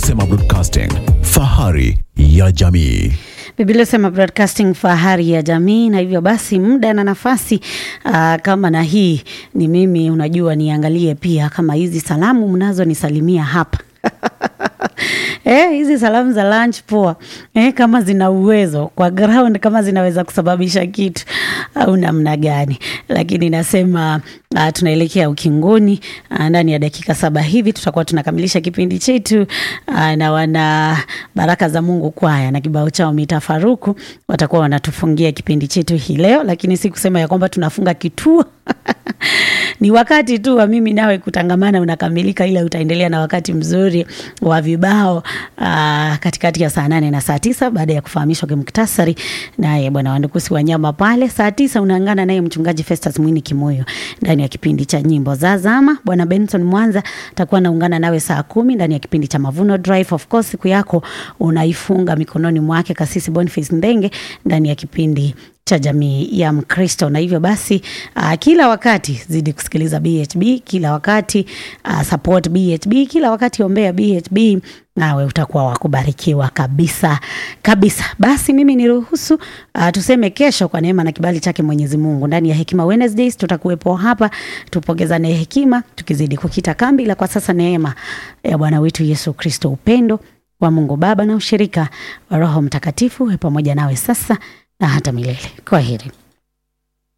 Sema Broadcasting, fahari ya jamii. Biblia sema broadcasting fahari ya jamii, na hivyo basi muda na nafasi aa, kama na hii ni mimi, unajua niangalie pia kama hizi salamu mnazonisalimia hapa Eh, hizi salamu za lunch poa eh, kama zina uwezo kwa ground, kama zinaweza kusababisha kitu au namna gani, lakini nasema uh, tunaelekea ukingoni. Uh, ndani ya dakika saba hivi tutakuwa tunakamilisha kipindi chetu uh, na wana baraka za Mungu kwaya na kibao chao mitafaruku watakuwa wanatufungia kipindi chetu hii leo, lakini si kusema ya kwamba tunafunga kituo ni wakati tu wa mimi nawe kutangamana unakamilika, ila utaendelea na wakati mzuri wa vibao aa, katikati ya saa nane na saa tisa baada ya kufahamishwa kimuktasari naye bwana Wandukusi Wanyama pale. Saa tisa unaangana naye mchungaji Festus Mwini Kimoyo ndani ya kipindi cha nyimbo za zama. Bwana Benson Mwanza atakuwa naungana nawe saa kumi ndani ya kipindi cha Mavuno Drive. Of course siku yako unaifunga mikononi mwake Kasisi Boniface Ndenge ndani ya kipindi cha jamii ya Mkristo. Na hivyo basi uh, kila wakati zidi kusikiliza BHB, kila wakati uh, support BHB, kila wakati ombea BHB, nawe utakuwa wakubarikiwa kabisa kabisa. Basi mimi niruhusu uh, tuseme kesho kwa neema na kibali chake Mwenyezi Mungu ndani ya Hekima Wednesdays tutakuwepo hapa tupongezane hekima, tukizidi kukita kambi, ila kwa sasa neema ya Bwana wetu Yesu Kristo, upendo wa Mungu Baba na ushirika wa Roho Mtakatifu we pamoja nawe sasa na hata milele. Kwa heri.